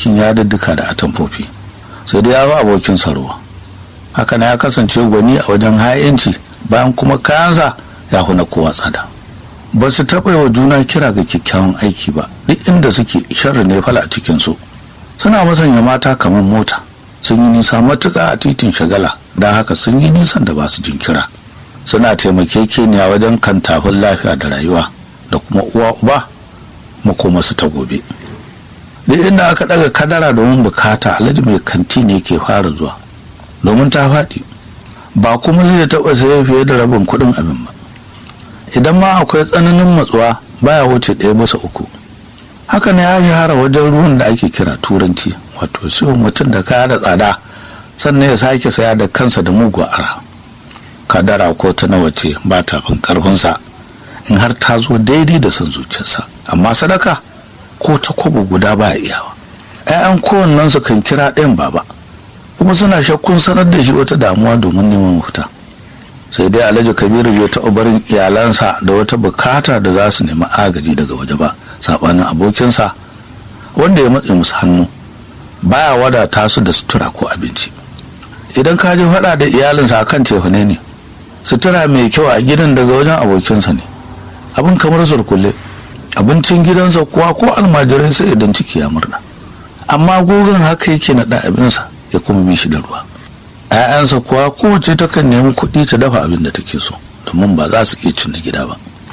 ɗinkin yadudduka da atamfofi sai dai ya fi abokinsa ruwa haka na ya kasance gwani a wajen ha'inci bayan kuma kayansa ya huna kowa tsada ba su taɓa wa juna kira ga kyakkyawan aiki ba duk inda suke sharri ne fala a cikinsu suna masanya mata kamar mota sun yi nisa matuƙa a titin shagala don haka sun yi nisan da ba su jinkira suna taimakekeniya wajen kan tafin lafiya da rayuwa da kuma uwa uba makoma su ta gobe duk inda aka ɗaga kadara domin bukata alhaji mai kanti ne ke fara zuwa domin ta faɗi ba kuma zai taɓa saye fiye da rabin kuɗin abin ba idan ma akwai tsananin matsuwa baya wuce ɗaya bisa uku haka ne ya shahara wajen ruwan da ake kira turanci wato siyo mutum da kaya da tsada sannan ya sake saya da kansa da mugu ara kadara ko ta nawa ce ba ta fin karfinsa in har ta zo daidai da son zuciyarsa amma sadaka ko ta kwabo guda ba iyawa 'ya'yan kowannen su kan kira ɗayan baba kuma suna shakkun sanar da shi wata damuwa domin neman mafita sai dai alhaji kabiru bai taɓa barin iyalansa da wata bukata da za su nemi agaji daga waje ba saɓanin abokinsa wanda ya matse musu hannu baya wadata su da sutura ko abinci idan ka ji faɗa da iyalinsa akan tefane ne sutura mai kyau a gidan daga wajen abokinsa ne abin kamar surkulle abincin gidansa kuwa ko almajirai sai idan ciki ya murna amma gogon haka yake naɗa abinsa ya kuma bi shi da ruwa ‘ya'yansa kuwa kowace takan nemi kuɗi ta dafa abin da take so domin ba za su iya cin na gida ba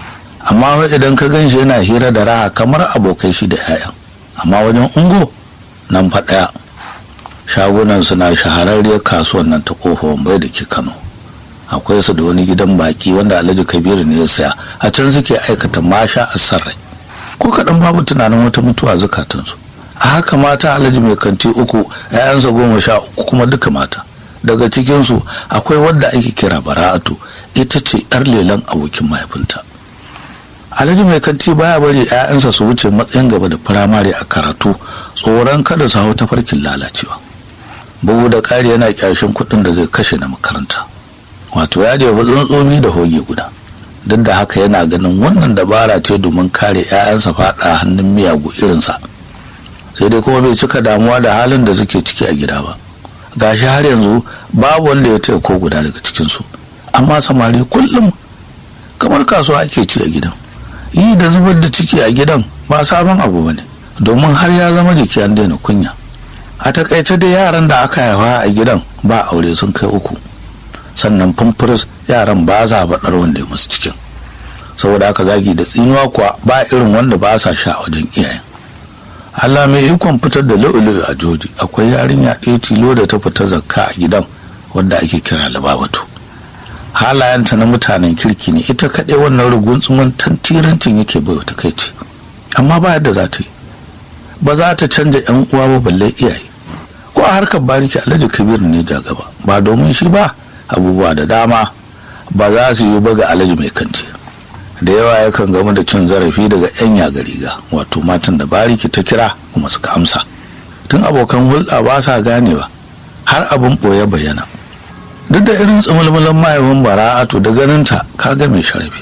amma wai idan ka gan shi yana hira da raha kamar abokai shi da ‘ya'yan amma wajen ungo nan fa ɗaya shagunan suna shahararriyar kasuwan nan ta kofa bai da ke kano akwai su da wani gidan baki wanda alhaji kabiru ne ya saya a can suke aikata masha a sarrai ko kaɗan babu tunanin wata mutuwa zukatansu a haka mata alhaji mai kanti uku ‘ya'yansa goma sha uku kuma duka mata daga cikinsu akwai wadda ake kira bara'atu ita ce yar lelan abokin mahaifinta alhaji mai kanti baya bari 'ya'yansa su wuce matsayin gaba da firamare a karatu tsoron kada su hau tafarkin lalacewa bugu da ƙari yana kyashin kuɗin da zai kashe na makaranta wato ya da tsuntsomi da hoge guda duk da haka yana ganin wannan dabara ce domin kare 'ya'yansa faɗa hannun miyagu irinsa sai dai kuma bai cika damuwa da halin da suke ciki a gida ba gashi har yanzu babu wanda ya taya ko guda daga cikinsu amma samari kullum kamar kasuwa ake ci a gidan yi da zubar da ciki a gidan ba sabon abu ba ne domin har ya zama jiki an daina kunya a takaice da yaran da aka haifa a gidan ba aure sun kai uku sannan fumfuris yaran ba za baɗar wanda ya musu cikin saboda haka zagi da tsinuwa kuwa ba irin wanda ba sa sha a wajen iyayen Allah mai ikon fitar da lu'ulu a joji akwai yarinya ɗaya tilo da ta fita zakka a gidan wadda ake kira lababatu halayenta na mutanen kirki ne ita kaɗai wannan rugunsumin tantirancin yake bai wata kai ce amma ba yadda za ta yi ba za ta canja yan uwa ba balle iyaye ko a harkar bariki alhaji kabir ne ja gaba ba domin shi ba abubuwa da dama ba za su yi ba ga alhaji mai kanti da yawa yakan gamu da cin zarafi daga 'yan yagariga wato matan da bariki ta kira kuma suka amsa tun abokan hulɗa ba sa ganewa har abin ɓoye bayyana duk da irin tsimulmulan mahaifin bara'atu da ganinta kaga mai sharafi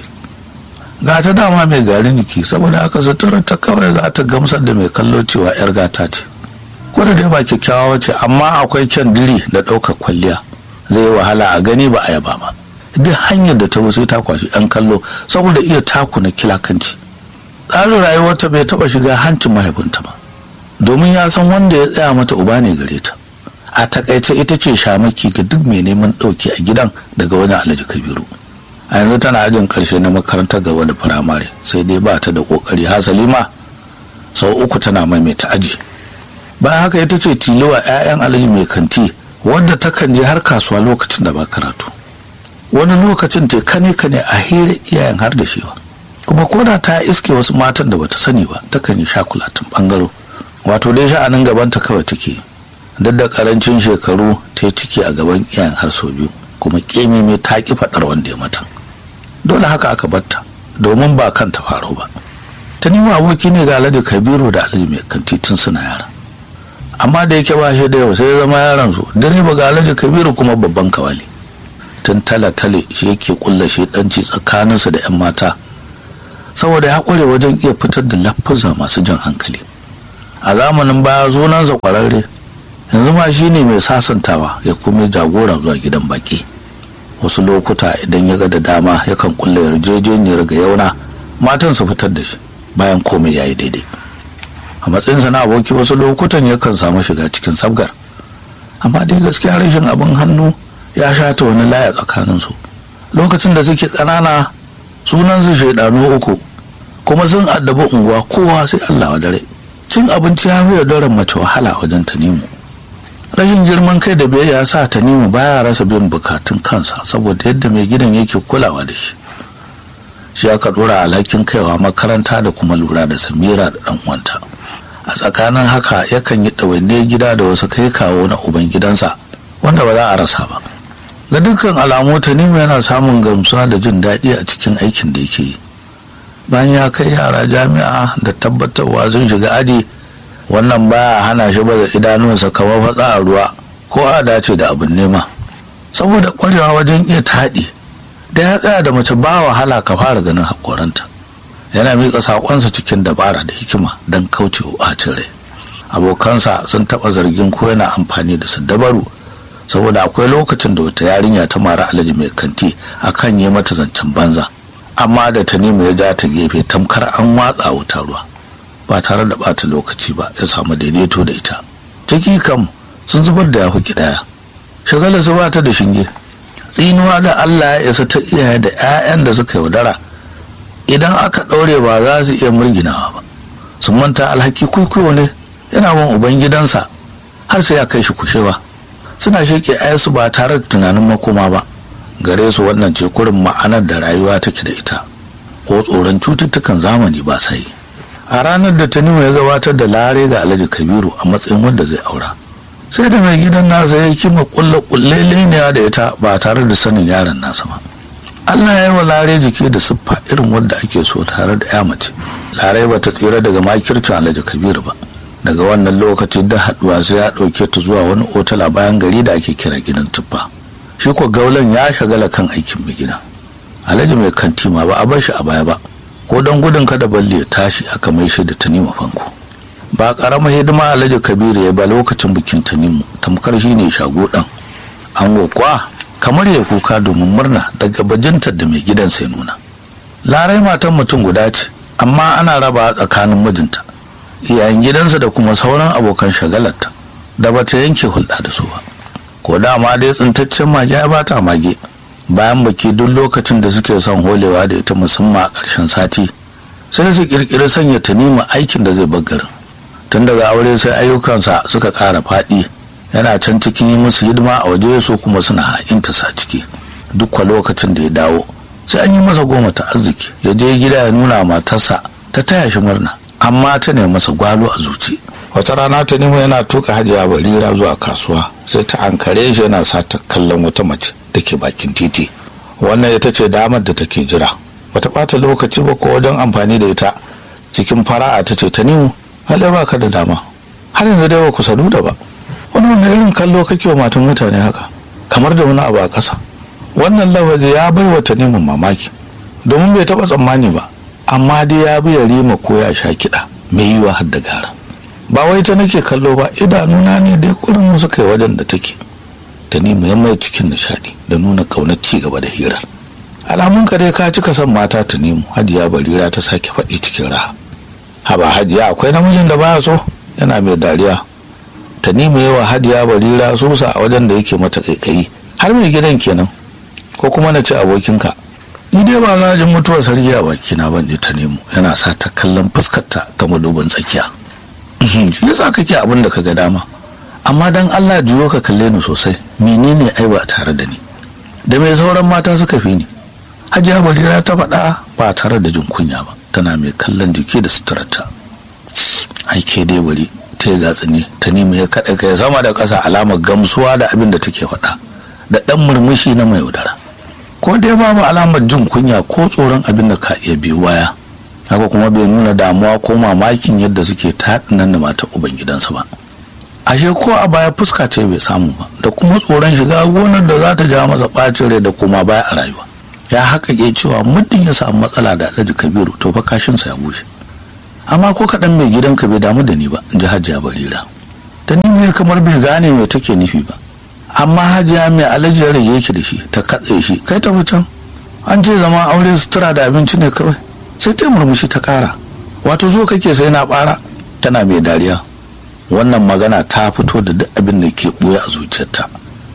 ga ta dama mai gari niki saboda aka sutura ta kawai za ta gamsar da mai kallo cewa 'yar gata ce ko da dai ba kyakkyawa ce amma akwai kyan diri da ɗaukar kwalliya zai yi wahala a gani ba a yaba ba duk hanyar da ta sai ta kwashi yan kallo saboda iya taku na kilakanci tsarin rayuwarta bai taba shiga hancin mahaifinta ba domin ya san wanda ya tsaya mata uba ne gare ta a takaice ita ce shamaki ga duk mai neman ɗauki a gidan daga wani alhaji kabiru a yanzu tana ajin karshe na makarantar gaba da firamare sai dai ba ta da kokari hasali ma sau uku tana maimaita aji bayan haka ita ce tilowa 'ya'yan alhaji mai kanti wadda takan je har kasuwa lokacin da ba karatu wani lokacin te kane kane a hira iyayen har da shewa kuma koda ta iske wasu matan da bata sani ba takan yi shakulatin bangaro wato dai sha'anin gabanta kawai take duk da karancin shekaru ta yi ciki a gaban iyayen har sau biyu kuma kemi mai ta ki faɗar wanda ya mata dole haka aka batta domin ba kanta faro ba ta nima aboki ne ga alhaji kabiru da alhaji mai kanti tun suna yara amma da yake ba shi da yau sai ya zama yaran su direba ga alhaji kabiru kuma babban kawali tun tale-tale shi yake kulla shi danci tsakaninsa da 'yan mata saboda ya kware wajen iya fitar da lafuza masu jan hankali a zamanin baya zonansa kwararre yanzu ma shi ne mai sasantawa ya kuma jagora zuwa gidan baki wasu lokuta idan ya ga da dama yakan kulle yarjejeniyar ga yauna matan su fitar da shi bayan komai ya yi daidai a matsayinsa na aboki wasu lokutan yakan samu shiga cikin sabgar amma dai gaskiya rashin abin hannu ya shata wani laya tsakaninsu lokacin da suke ƙanana sunansu shaidanu uku kuma sun addabi unguwa kowa sai allah wa dare cin abinci ya fi daren mace wahala wajen tanimu rashin girman kai da biyayya sa tanimu baya rasa bin bukatun kansa saboda yadda mai gidan yake kulawa da shi shi aka dora alhakin kaiwa makaranta da kuma lura da samira da dan uwanta a tsakanin haka yakan yi ɗawainiyar gida da wasu kai kawo na uban gidansa wanda ba za a rasa ba ga dukkan alamu tanimu yana samun gamsuwa da jin daɗi a cikin aikin da yake yi bayan ya kai yara jami'a da tabbatarwa sun shiga aji wannan baya hana shi baza idanunsa kamar fatsa a ruwa ko a dace da abin nema saboda ƙwarewa wajen iya taɗi da ya tsaya da mace ba wahala ka fara ganin haƙoranta yana miƙa saƙonsa cikin dabara da hikima don kauce wa ɓacin rai abokansa sun taɓa zargin ko yana amfani da su dabaru saboda akwai lokacin da wata yarinya ta mara alaji mai kanti akan yi mata zancen banza amma da tanimu ya ja ta gefe tamkar an watsa wuta ruwa ba tare da bata lokaci ba ya samu daidaito da ita ciki kam sun zubar da yafi kidaya shagala su bata da shinge tsinuwa da allah ya isa ta iyaye da 'ya'yan da suka yaudara idan aka ɗaure ba za su iya murginawa ba sun manta alhaki kwaikwayo ne yana bin uban gidansa har sai ya kai shi kushewa suna sheke 'ya'yansu ba tare da tunanin makoma ba gare su wannan ce kurin ma'anar da rayuwa take da ita ko tsoron cututtukan zamani ba sai a ranar da tanimu ya gabatar da lare ga alhaji kabiru a matsayin wanda zai aura sai da mai gidan nasa ya kima kulle kulle leniya da ita ba tare da sanin yaron nasa ba allah ya yi wa lare jiki da siffa irin wanda ake so tare da ya mace lare ba ta tsira daga makircin alhaji kabiru ba daga wannan lokaci da haduwa sai ya ɗauke ta zuwa wani otal a bayan gari da ake kira gidan tuffa shi ko gaulan ya shagala kan aikin mai gida alhaji mai kanti ma ba a bar shi a baya ba ko don gudun kada balle ya tashi aka mai shi da tanima fanko ba karamar hidima alhaji kabiru ya ba lokacin bikin tanimu tamkar shi ne shago dan an kwa kamar ya kuka domin murna daga bajintar da mai gidan sai nuna larai matan mutum guda ce amma ana raba tsakanin mijinta iyayen gidansa da kuma sauran abokan shagalarta da bata yanke hulɗa da su ba ko dama dai tsintaccen mage ya bata mage bayan baki duk lokacin da suke son holewa da ita musamman a ƙarshen sati sai su ƙirƙiri sanya tanima aikin da zai garin tun daga aure sai ayyukansa suka ƙara faɗi yana can cikin yi musu hidima a waje su kuma suna ha'inta sa ciki duk kwa lokacin da ya dawo sai an yi masa goma ta arziki ya je gida ya nuna matarsa ta taya shi murna amma ta ne masa gwalo a zuci wata rana ta nemo yana tuka hajiya barira zuwa kasuwa sai ta ankare shi yana sata kallon wata mace da ke bakin titi wannan ita ce damar da take jira bata bata lokaci ba ko wajen amfani da ita cikin fara'a ta ce ta nemo halai ba ka da dama har yanzu dai ba ku sadu da ba wani wani irin kallo kake wa matan mutane haka kamar da wani abu a ƙasa wannan lafazi ya bai wa ta neman mamaki domin bai taɓa tsammani ba amma dai ya bi ya rima ko ya sha kiɗa mai yiwa har da gara ba wai ta nake kallo ba idanuna ne dai kurin suka yi wajen da take ta nemi ya mai cikin nishadi da nuna kaunar ci gaba da hirar alamun ka dai ka cika son mata ta nemo hadiya barira ta sake faɗi cikin raha haba hadiya akwai namijin da baya so yana mai dariya ta nemi yawa hadiya barira sosa a wajen da yake mata kaikayi har mai gidan kenan ko kuma na ci abokinka ni dai ba za jin mutuwar sarki a bakina ban ta nemo yana sa ta kallon fuskarta ta madubin tsakiya shi yasa kake abin da ka ga dama amma dan Allah juyo ka kalle ni sosai menene ai ba tare da ni da mai sauran mata suka fi ni hajiya barira ta faɗa ba tare da jin kunya ba tana mai kallon jiki da suturarta ai ke dai bari ta yi gatsini ta nemi ya kaɗa kai sama da ƙasa alamar gamsuwa da abin da take faɗa da ɗan murmushi na mai yaudara ko dai babu alamar jin kunya ko tsoron abin da ka iya biyu waya haka kuma bai nuna damuwa ko mamakin yadda suke taɗinan da mata ubangidansa ba ashe ko a baya fuska ce bai samu ba da kuma tsoron shiga gonar da za ta ja masa ɓacin rai da kuma baya a rayuwa ya haƙaƙe cewa muddin ya samu matsala da alhaji kabiru to fa kashinsa ya bushe amma ko kaɗan mai gidanka bai damu da ni ba in ji hajiya barira ta nemi kamar bai gane mai take nufi ba amma hajiya mai alaji ya rage yake da shi ta katse shi kai ta can an ce zama aure sutura da abinci ne kawai sai ta murmushi ta kara wato zo kake sai na bara tana mai dariya wannan magana ta fito da duk abin da ke ɓoye a zuciyarta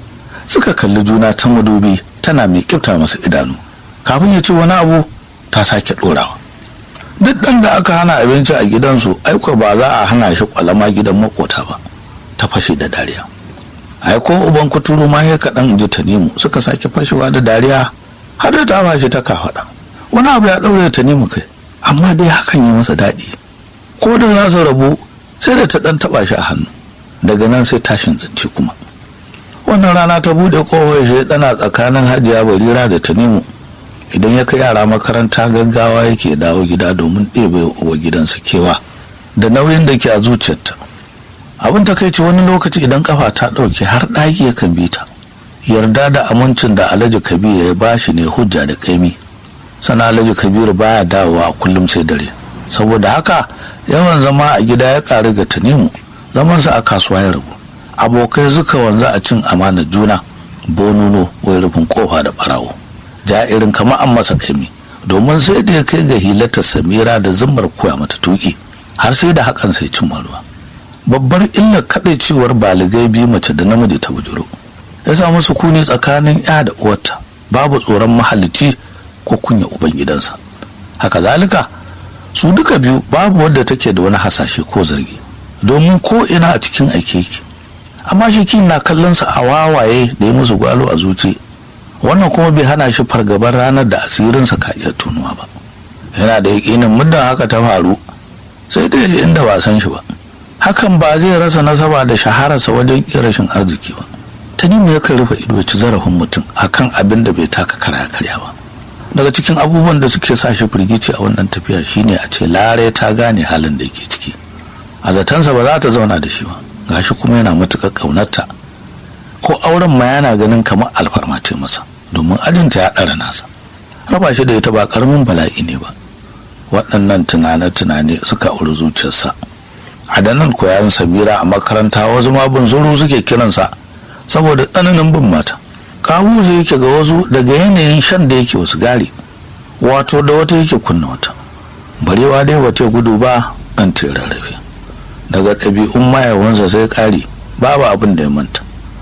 suka kalli juna ta madubi tana mai kifta masa idanu kafin ya ce wani abu ta sake ɗorawa duk ɗan da aka hana abinci a gidansu aiko ba za a hana shi kwalama gidan makota ba ta fashe da dariya aiko uban kuturu ma ya kaɗan ji ta nemo suka sake fashewa da dariya har da ta fashe ta kafaɗa wani abu ya ɗaure ta nemo kai amma dai hakan yi masa daɗi ko da za su rabu sai da ta ɗan taɓa shi a hannu daga nan sai tashin zance kuma wannan rana ta buɗe ƙofar shi ɗana tsakanin hajiya barira da tanimu idan ya kai yara makaranta gaggawa yake dawo gida domin ɗebe wa gidansa kewa da nauyin da ke a zuciyarta abin ta kai ce wani lokaci idan kafa ta ɗauke har ɗaki yakan bi ta yarda da amincin da alhaji kabiru ya bashi ne hujja da kaimi sana alhaji kabiru baya dawowa a kullum sai dare saboda haka yawan zama a gida ya ƙaru ga tanimu zamansa a kasuwa ya ragu abokai suka wanzu a cin amana juna bonuno wai rufin kofa da barawo irin kama an masa kaimi domin sai da ya kai ga hilatar samira da zimmar koya mata tuki har sai da hakan sai cin ruwa babbar illar cewar baligai biyu mace da namiji ta bujuro ya samu sukuni tsakanin ya da uwarta babu tsoron mahalicci ko kunya ubangidansa haka zalika su duka biyu babu wadda take da wani hasashe ko zargi domin ko ina a cikin aike yake amma shi na kallon sa a wawaye da ya musu gwalo a zuci wannan kuma bai hana shi fargabar ranar da asirinsa ka iya tunuwa ba yana da yakinin muddin haka ta faru sai dai inda ba san shi ba hakan ba zai rasa nasaba da shahararsa wajen rashin arziki ba ta nemi yakan rufe ido ci zarafin mutum akan abin da bai taka kara karya ba daga cikin abubuwan da suke sa shi firgici a wannan tafiya shine a ce lare ta gane halin da yake ciki a zatansa ba za ta zauna da shi ba gashi kuma yana matuƙar ƙaunarta ko auren ma yana ganin kamar alfarma ce masa domin ajinta ya ɗara nasa raba shi da ita ba ƙaramin bala'i ne ba waɗannan tunane-tunane suka auri zuciyarsa a da nan koyan samira a makaranta wasu ma bin zuru suke kiransa saboda tsananin bin mata kawu zai yake ga wasu daga yanayin shan da yake wasu gari wato da wata yake kunna wata barewa dai wata gudu ba ɗan rarrafe daga ɗabi'un mayawansa sai ƙari babu abin da ya manta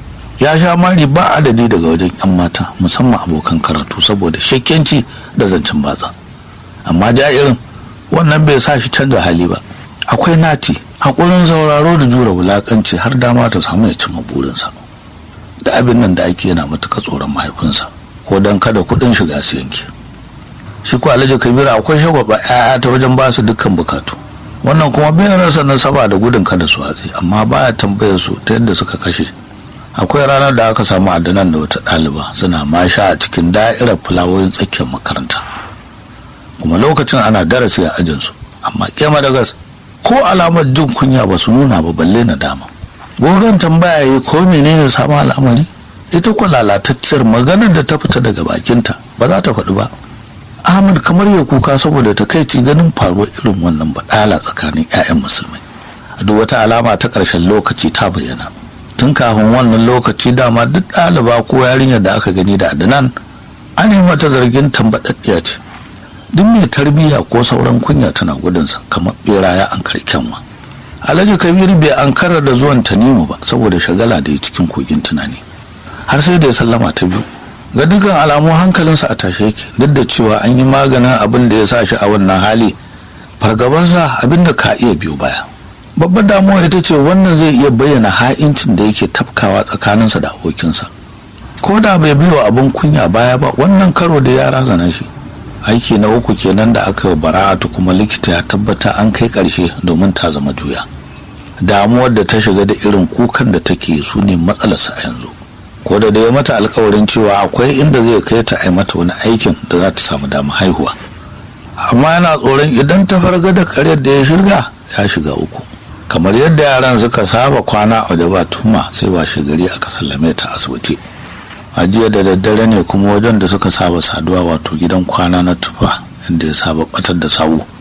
ya sha mari ba adadi daga wajen 'yan mata musamman abokan karatu saboda shakkenci da zancen batsa amma jairin wannan bai sa shi canza hali ba akwai nati haƙurin sauraro da jura wulaƙanci har dama ta samu ya cimma burinsa da abin nan da ake yana matuƙa tsoron mahaifinsa ko don kada kuɗin shiga su yanke shi ko alhaji kabiru akwai shagwaba 'ya'ya ta wajen ba su dukkan bukatu wannan kuma bai rasa nasaba da gudun kada su hatsi amma baya tambayar su ta yadda suka kashe akwai ranar da aka samu adanan da wata ɗaliba suna masha a cikin da'irar fulawoyin tsakiyar makaranta kuma lokacin ana darasi a ajinsu amma kema da gas ko alamar jin kunya ba su nuna ba balle na dama gogon tambaya yi ko menene samun al'amari ita ko lalatacciyar maganar da ta fita daga bakinta ba za ta faɗi ba ahmad kamar ya kuka saboda takaici ganin faruwar irin wannan baɗala tsakanin 'ya'yan musulmai duk wata alama ta ƙarshen lokaci ta bayyana tun kafin wannan lokaci dama duk ɗaliba ko yarinyar da aka gani da adnan an yi mata zargin tambaɗaɗɗiya ce duk mai tarbiyya ko sauran kunya tana gudunsa kamar ɓera ya an kyanwa alhaji kabiru bai an karar da zuwan tanimu ba saboda shagala da ya cikin kogin tunani har sai da ya sallama ta biyu ga dukkan alamu hankalinsa a tashe yake duk da cewa an yi maganin abin da ya sa shi a wannan hali fargabansa abin da ka iya biyo baya babbar damuwa ita ce wannan zai iya bayyana ha'incin da yake tafkawa tsakaninsa da abokinsa ko da bai biyo abin kunya baya ba wannan karo da ya razana shi aiki na uku kenan da aka yi bara'atu kuma likita ya tabbata an kai karshe domin ta zama juya damuwar da ta shiga da irin kukan da take su ne matsalarsa a yanzu ko da ya mata alkawarin cewa akwai inda zai kai ta a mata wani aikin da za ta samu dama haihuwa amma yana tsoron idan ta farga da karyar da ya shirga ya shiga uku kamar yadda yaran suka saba kwana a da ba tuma sai ba gari aka sallame ta asibiti a jiya da daddare ne kuma wajen da suka saba saduwa wato gidan kwana na tufa inda ya saba batar da sawu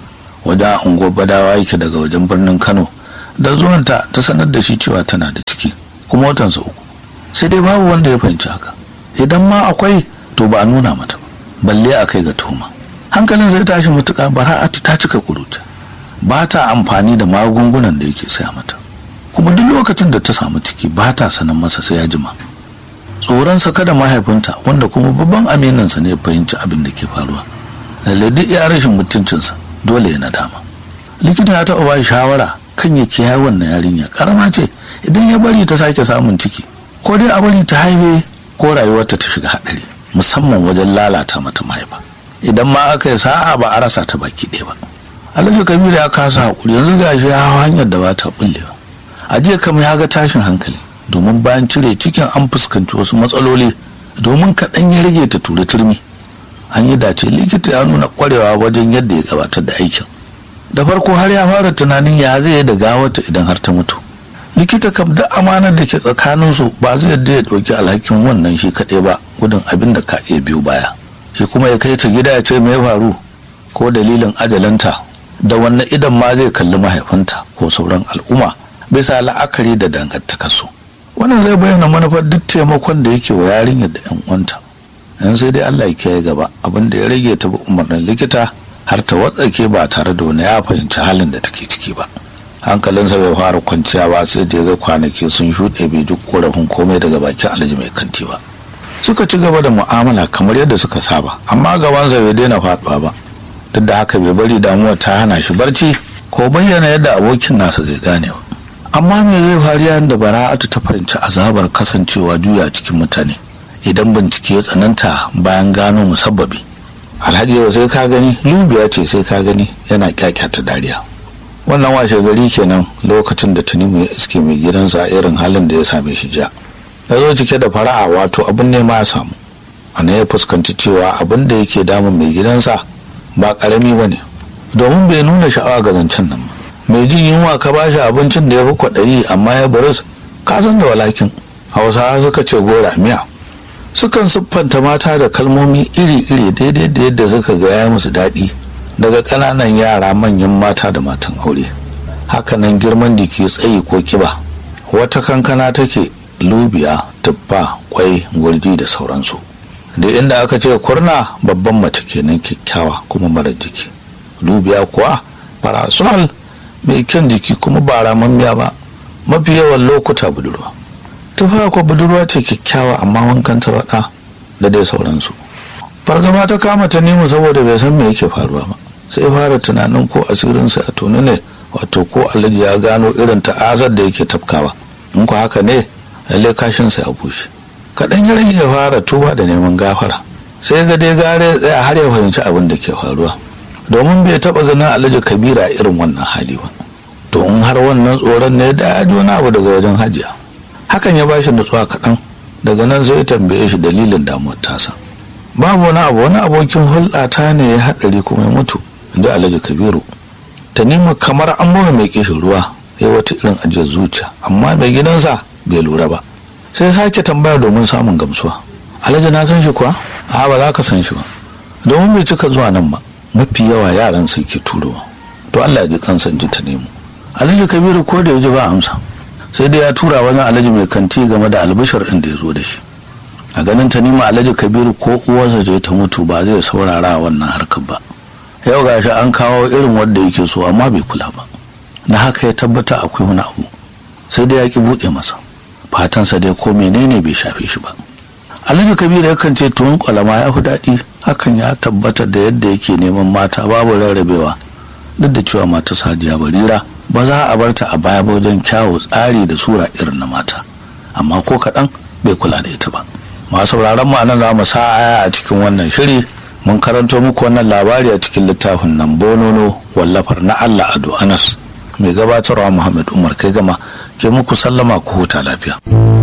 wajen unguwar badawa yake daga wajen birnin kano da zuwanta ta sanar da shi cewa tana da ciki kuma watansa uku sai dai babu wanda ya fahimci haka idan ma akwai to ba a nuna mata balle a kai ga tuhuma hankalin zai tashi matuƙa bara'atu ta cika kuruta ba ta amfani da magungunan da yake saya mata kuma duk lokacin da ta samu ciki ba ta sanin masa sai ya jima tsoronsa kada mahaifinta wanda kuma babban aminansa ne ya fahimci abin da ke faruwa lalle duk ya rashin mutuncinsa dole ya nadama likita ya taɓa ba shawara kan ya kiyaye wannan yarinya karama ce idan ya bari ta sake samun ciki ko dai a bari ta haife ko rayuwarta ta shiga haɗari musamman wajen lalata mata mahaifa idan ma aka yi sa'a ba a rasa ta baki ɗaya ba alhaji kabiru ya kasa haƙuri yanzu ga shi ya hanyar da ba ta bullewa a jiya kam ya ga tashin hankali domin bayan cire cikin an fuskanci wasu matsaloli domin kaɗan ya rage ta tura turmi an yi dace likita ya nuna ƙwarewa wajen yadda ya gabatar da aikin da farko har ya fara tunanin ya zai da gawata idan har ta mutu likita kam duk amanar da ke tsakaninsu ba zai yadda ya ɗauki alhakin wannan shi kaɗai ba gudun abin da ka iya biyu baya shi kuma ya kai ta gida ya ce me ya faru ko dalilin ajalanta da wannan idan ma zai kalli mahaifinta ko sauran al'umma bisa la'akari da dangantakarsu wannan zai bayyana manufar duk taimakon da yake wa yarinyar da yan uwanta yan sai dai Allah ya kiyaye gaba abin da ya rage ta bi umarnin likita har ta watsake ba tare da wani ya fahimci halin da take ciki ba hankalinsa bai fara kwanciya ba sai da ya ga kwanaki sun shuɗe bai duk korafin komai daga bakin alhaji mai kanti ba suka ci gaba da mu'amala kamar yadda suka saba amma gabansa bai daina faɗuwa ba duk da haka bai bari damuwa ta hana shi barci ko bayyana yadda abokin nasa zai gane ba amma me zai faru yayin da bara'atu ta fahimci azabar kasancewa juya cikin mutane idan bincike ya tsananta bayan gano musabbabi alhaji yau sai ka gani lubiya ce sai ka gani yana kyakyata dariya wannan washe gari kenan lokacin da tunimu ya iske mai gidansa a irin halin da ya same shi ja ya zo cike da fara'a wato abin nema ya samu ana ya fuskanci cewa abin da yake damun mai gidansa ba karami ba ne domin bai nuna sha'awa ga zancen nan ba mai jin yunwa ka ba shi abincin da ya fi kwaɗayi amma ya baris ka san da walakin hausawa suka ce gora miya sukan siffanta mata da kalmomi iri-iri daidai da yadda suka ga ya musu daɗi daga ƙananan yara manyan mata da matan aure hakanan girman da ke tsayi ko kiba wata kankana take lubiya tuffa kwai gurji da sauransu da inda aka ce kurna babban mace kenan kyakkyawa kuma mara jiki lubiya kuwa parasol mai kyan jiki kuma ba ramammiya ba mafi yawan lokuta budurwa tufa ko budurwa ce kyakkyawa amma wankan tarwaɗa da dai sauransu fargaba ta kama ta nemo saboda bai san me yake faruwa ba sai fara tunanin ko asirinsa a tuni ne wato ko alhaji ya gano irin ta'azar da yake tafkawa in ko haka ne lalle kashinsa ya bushe kaɗan ya rage ya fara tuba da neman gafara sai ga dai gare tsaya har ya fahimci abin da ke faruwa domin bai taɓa ganin alhaji kabira irin wannan hali ba to in har wannan tsoron ne da ya ji wani abu daga wajen hajiya hakan ya bashi nutsuwa kaɗan daga nan sai ya tambaye shi dalilin damuwar tasa babu wani abu wani abokin hulɗa ta ne ya haɗari kuma ya mutu inda alhaji kabiru tanima kamar an bawa mai kishin ruwa ya wata irin ajiyar zuciya amma mai gidansa bai lura ba sai sake tambaya domin samun gamsuwa alhaji na san shi kuwa a ba za ka san shi ba domin bai cika zuwa nan ba mafi yawa yaran sai ke turowa to allah ya ji kansa ji ta nemo alhaji kabiru ko da ya ji ba amsa sai dai ya tura wajen alhaji mai kanti game da albishir ɗin da ya zo da shi a ganin ta nima alhaji kabiru ko uwarsa ce ta mutu ba zai saurara wannan harkar ba yau gashi an kawo irin wanda yake so amma bai kula ba na haka ya tabbata akwai wani abu sai dai ya ki buɗe masa fatansa dai ko menene bai shafe shi ba alhaji kabiru yakan ce tuwon kwalama ya fi daɗi hakan ya tabbatar da yadda yake neman mata babu rarrabewa duk da cewa mata sadiya barira ba za a bar ta a baya ba wajen kyawu tsari da sura irin na mata amma ko kaɗan bai kula da ita ba masu sauraron mu anan za mu sa aya a cikin wannan shiri mun karanto muku wannan labari a cikin littafin nan bonono wallafar na Allah Ado Anas mai gabatarwa Muhammad Umar kai gama ke muku sallama ku huta lafiya.